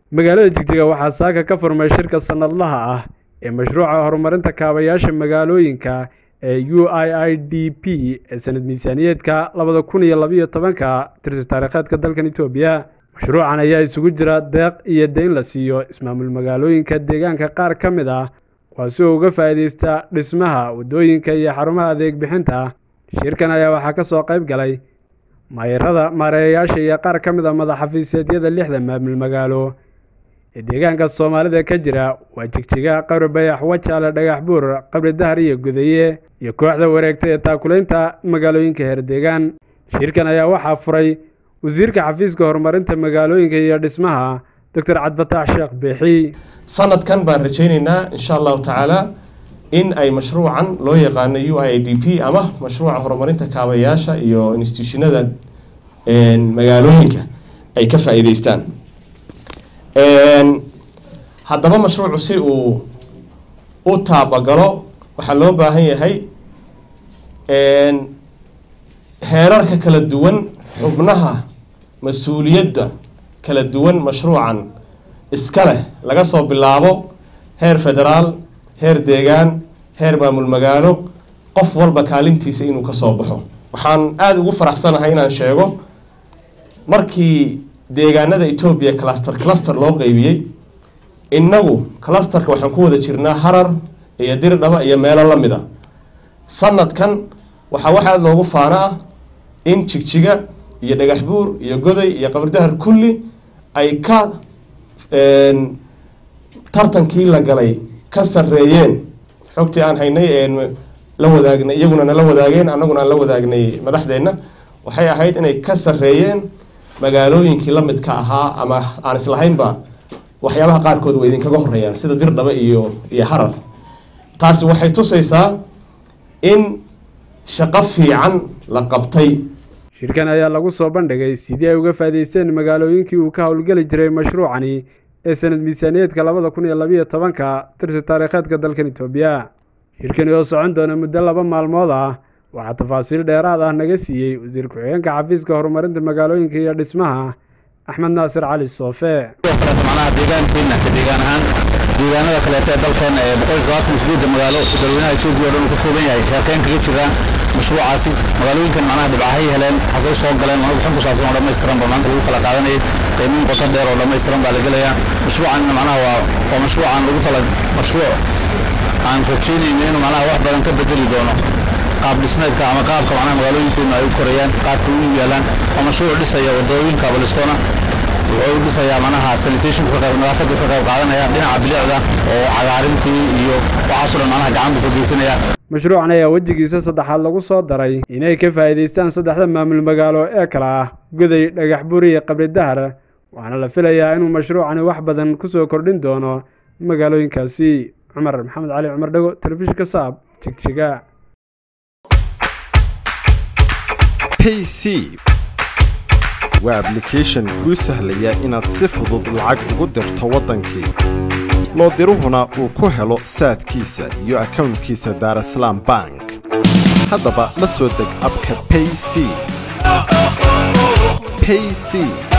magaalada jigjiga waxaa saaka ka furmay shirka sanadlaha ah ee mashruuca horumarinta kaabayaasha magaalooyinka ee u i i d p ee sanad miisaaniyeedka labada kun iyo labiyo tobanka tirsi taariikheedka dalkan etoobiya mashruucan ayaa isugu jira deeq iyo deyn la siiyo ismaamul magaalooyinka deegaanka qaar ka mid ah kuwaasi oo uga faa'iideysta dhismaha waddooyinka iyo xarumaha adeeg bixinta shirkan ayaa waxaa ka soo qayb galay maayarada maareeyayaasha iyo qaar ka mid a madaxafiiseedyada lixda maamul magaalo ee deegaanka soomaalida ka jira waa jigjiga qabri bayax wajaale dhagax buur qabri dahar iyo gudaye iyo kooxda wareegta ee taakulaynta magaalooyinka heer deegaan shirkan ayaa waxaa furay wasiirka xafiiska horumarinta magaalooyinka iyo dhismaha doctor cabdifataax sheekh beexi sanadkan baan rajaynaynaa insha allahu tacaala in ay mashruucan loo yaqaano u i a d p ama mashruuca horumarinta kaabayaasha iyo institutionada magaalooyinka ay ka faa'iideystaan haddaba mashruucu si uu u taabagalo waxaa loo baahan yahay heerarka kala duwan xubnaha mas-uuliyadda kala duwan mashruucan iska leh laga soo bilaabo heer federaal heer deegaan heer maamul magaalo qof walba kaalintiisa inuu ka soo baxo waxaan aada ugu faraxsanahay inaan sheego markii deegaanada etoobiya cluster cluster loo qeybiyey innagu clusterka waxaan ku wada jirnaa harar iyo dirdhaba iyo meelo la mid a sanadkan waxaa wax aada loogu faano ah in jigjiga iyo dhagax buur iyo goday iyo qabridahar kulli ay ka tartankii la galay ka sareeyeen xogtii aan haynay la wadaagnay iyaguna nala wadaageen annaguna aan la wadaagnay madaxdeenna waxay ahayd inay ka sareeyeen magaalooyinkii la midka ahaa ama aan islahaynba waxyaabaha qaarkood waa idinkaga horeeyaan sida dirdhaba iyo iyo harar taasi waxay tusaysaa in shaqo fiican la qabtay shirkan ayaa lagu soo bandhigay sidii ay uga faa'iideysteen magaalooyinkii uu ka howlgeli jiray mashruucani ee sanad miisaaniyeedka labada kun iyo labiyo tobanka tirsi taariikheedka dalkan etoobiya shirkani oo socon doona muddo laba maalmood ah waxaa tafaasiil dheeraad ah naga siiyey wasiir ku-xigeenka xafiiska horumarinta magaalooyinka iyo dhismaha axmed naasir cali soofe manaha deegaankeena ka deegaan ahaan deegaanada kaleeta ee dalkeena ee boqol sabaatan sideedda magaalo dalweynaha etoobiya o dhan uu ka kooban yahay heerkeen kaga jiraan mashruucaasi magaalooyinkan macnaha dhibcahay heleen xagay soo galeen mana bixin ku saabsan oo dhammaystiran ba maanta lagu kala qaadanayay qiimin qoto dheer oo dhammaystiran baa la gelayaa mashruucanna macnaha waa waa mashruucan lagu tala mashruuc aan rajaynayno inuu macnaha wax badan ka bedeli doono qaab dhismeedka ama qaabka macnaha magaalooyinkeenu ay u korayaan qaabka u yaalaan waa mashruuc dhisaya wadooyinka balistona wuxuu u dhisayaa macnaha sanitationku ka qayb nadaafaddu ka qayb qaadanaya dhinaca bilicda oo cagaarintii iyo waxaasoo dhan macnaha gacan buu ka geysanaya mashruucan ayaa wejigiisa saddexaad lagu soo daray inay ka faa'iidaystaan saddexda maamul magaalo ee kale ah goday dhagax buri iyo qabri dahar waxaana la filayaa inuu mashruucani wax badan ku soo kordhin doono magaalooyinkaasi cumar maxamed cali cumar dhago telefishinka saab jigjiga pc waa ablication kuu sahlaya inaad si fudud lacag ugu dirto waddankii loo diruhuna uu ku helo saadkiisa iyo akownkiisa daarasalaam bank haddaba la soo deg abka payc payc